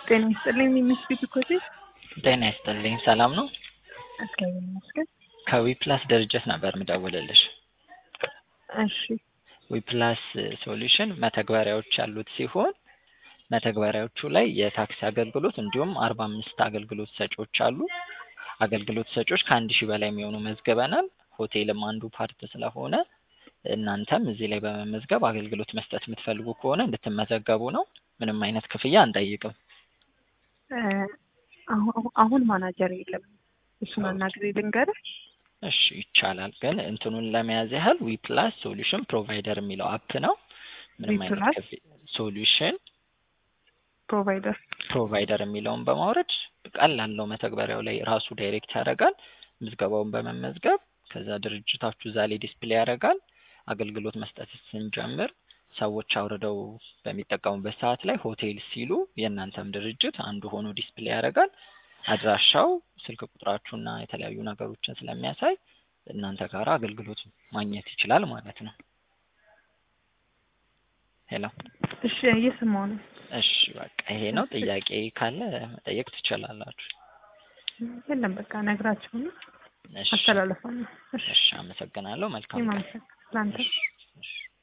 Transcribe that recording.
ጤና ይስጥልኝ የሚመስሉት እኮ እዚህ ጤና ይስጥልኝ ሰላም ነው? እግዚአብሔር ይመስገን። ከዊፕላስ ድርጅት ነበር ምደውልልሽ። እሺ ዊፕላስ ሶሉሽን መተግበሪያዎች ያሉት ሲሆን መተግበሪያዎቹ ላይ የታክሲ አገልግሎት እንዲሁም አርባ አምስት አገልግሎት ሰጪዎች አሉ። አገልግሎት ሰጪዎች ከአንድ ሺህ በላይ የሚሆኑ መዝግበናል። ሆቴልም አንዱ ፓርት ስለሆነ እናንተም እዚህ ላይ በመመዝገብ አገልግሎት መስጠት የምትፈልጉ ከሆነ እንድትመዘገቡ ነው። ምንም አይነት ክፍያ አንጠይቅም። እ አሁ- አሁን ማናጀር የለም። እሱን አናግሬ ልንገርህ። እሺ ይቻላል። ግን እንትኑን ለመያዝ ያህል ዊፕላስ ሶሉሽን ፕሮቫይደር የሚለው አፕ ነው። ምንም አይነት ዊፕላስ? ክፍያ ሶሉሽን ፕሮቫይደር ፕሮቫይደር የሚለውን በማውረድ ቀላል ነው። መተግበሪያው ላይ ራሱ ዳይሬክት ያደርጋል። ምዝገባውን በመመዝገብ ከዛ ድርጅታችሁ እዛ ላይ ዲስፕሌይ ያደርጋል። አገልግሎት መስጠት ስንጀምር ሰዎች አውርደው በሚጠቀሙበት ሰዓት ላይ ሆቴል ሲሉ የእናንተም ድርጅት አንዱ ሆኖ ዲስፕሌይ ያደርጋል። አድራሻው፣ ስልክ ቁጥራችሁና የተለያዩ ነገሮችን ስለሚያሳይ እናንተ ጋር አገልግሎት ማግኘት ይችላል ማለት ነው። ሄሎ እሺ እየሰማሁ ነው። እሺ በቃ ይሄ ነው። ጥያቄ ካለ መጠየቅ ትችላላችሁ። የለም በቃ ነግራቸውና እሺ አስተላለፋለሁ። እሺ እሺ፣ አመሰግናለሁ። መልካም እኔም ቀን። አመሰግናለሁ። ለአንተ እሺ እሺ።